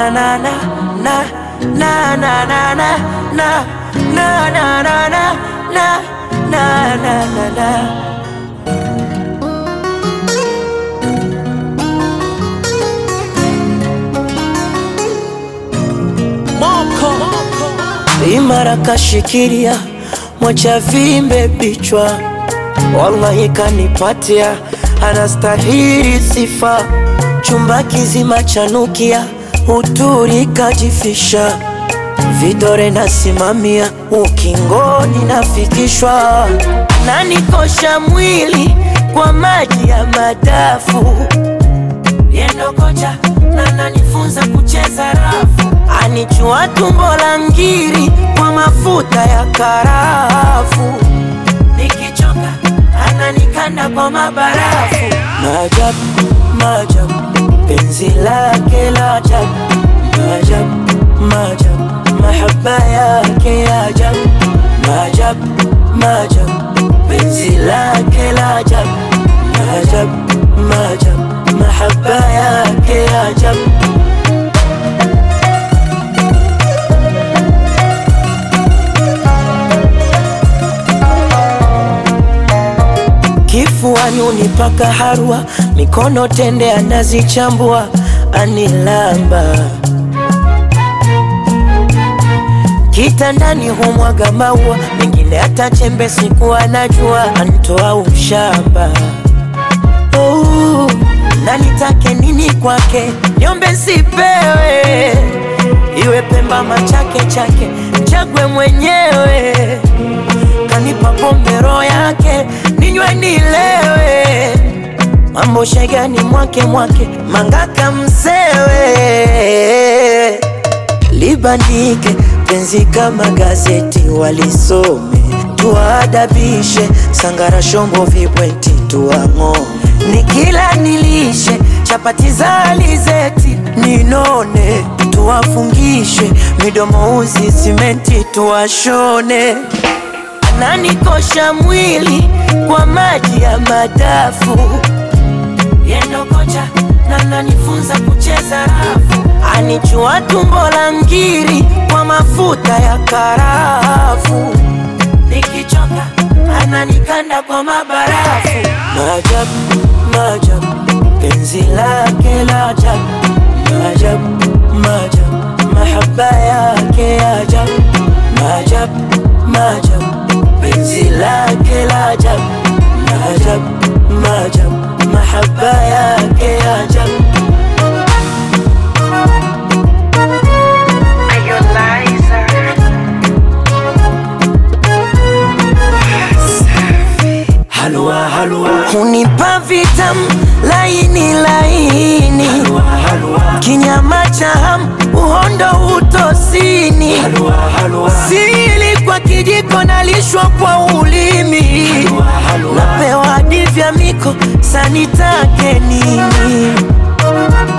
na na na na na na na na na na na na na na na na na na imara kashikilia mwacha vimbe bichwa, wallahi kanipatia, anastahili sifa. Chumba kizima chanukia, uturi kajifisha, vidore nasimamia, ukingoni nafikishwa, nanikosha mwili kwa maji ya madafu yendo kocha na nanifunza kucheza rafu, anichua tumbo la ngiri kwa mafuta ya karafu, nikichoka ananikanda kwa mabarafu. Maajabu, maajabu, penzi lake la ajabu, maajabu, maajabu, mahaba yake ya ajabu, maajabu, maajabu, penzi lake la ajabu, maajabu, maajabu mahaba yake ya ajabu. Kifuani unipaka harwa, mikono tende anazichambua, anilamba kitandani humwaga maua, mengine hata chembe siku anajua, antoa ushamba oh na nitake nini kwake, niombe sipewe, iwe Pemba machake chake, chagwe mwenyewe, kanipa pombe roho yake, ninywe nilewe, mambo shegani mwake mwake, mangaka msewe, libandike penzi kama gazeti, walisome tuadabishe, sangara shombo vibweti tuang'ome nikila nilishe chapati za alizeti ninone, tuwafungishe midomo uzi simenti tuwashone. Ananikosha mwili kwa maji ya madafu, yendo kocha na nanifunza kucheza rafu, anichua tumbo la ngiri kwa mafuta ya karafu, nikichoka ananikanda kwa mabarafu. Maajabu, maajabu, penzi lake la ajabu, maajabu, maajabu, mahaba yake ya ajabu, maajabu, maajabu, penzi lake la ajabu, maajabu, maajabu, mahaba yake ya ajabu. Halua, halua. Hunipa vitamu laini laini, halua, halua. Kinyama cha hamu uhondo utosini, halua, halua. Sili kwa kijiko nalishwa kwa ulimi, halua, halua. Napewa hadi vya miko sanitake nini